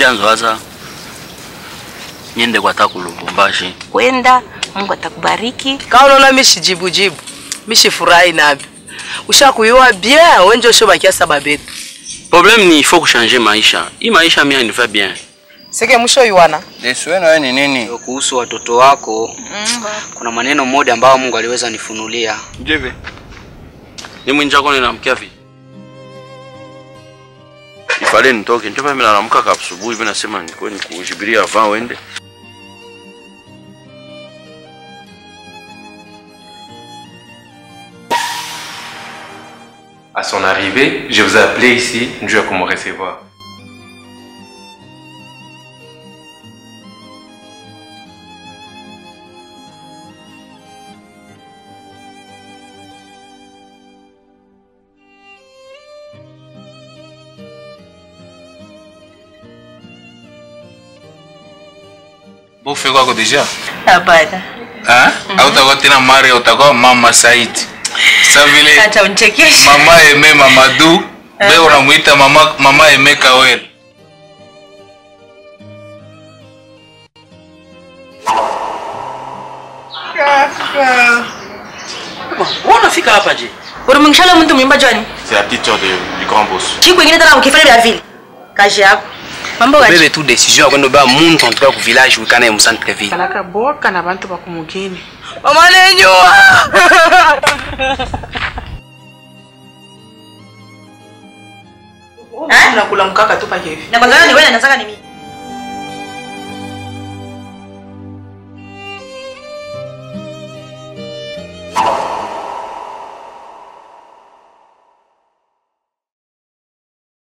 vyanzo hasa niende kwa taku Lubumbashi. Kwenda, Mungu atakubariki. Kama unaona mishi jibu jibu. Mishi furahi nabi. Ushakuyua bien, wenje ushobakia sababu yetu. Problème ni il faut changer maisha. Hii maisha mimi inifaa bien. Seke mwisho yuana. Yesu wenu wewe ni nini? Kuhusu watoto wako kuna maneno mmoja ambayo Mungu aliweza nifunulia. Jeve. Ni mwinja kwa ninamkia vi. Ifale nitoke. Ndio mimi naamka kwa asubuhi hivi nasema nilikuwa nikujibiria avant wende. À son arrivée, je vous ai appelé ici, Dieu pour me recevoir. Bofe kwako deja? Hapana. Ah? Au utakuwa tena Mari utakuwa Mama Said. Sasa vile Acha unichekeshe. Mama Eme Mamadou, wewe unamuita Mama Mama Eme Kawel. Wewe unafika hapa je? Ulimwingishala mtu mwimba jwani? C'est la petite sœur de- du grand boss. Chiku ingine tena ukifanya vya vile. Kazi yako. Mambo gaji. Bebe tu decision ya kwenda ba muntu antoka ku village wikana mu centre ville. Kalaka boka na bantu bakumugini. Mama lenyua. Eh? Unakula mkaka tu pake hivi. Na kwanza ni wewe na nataka ni mimi.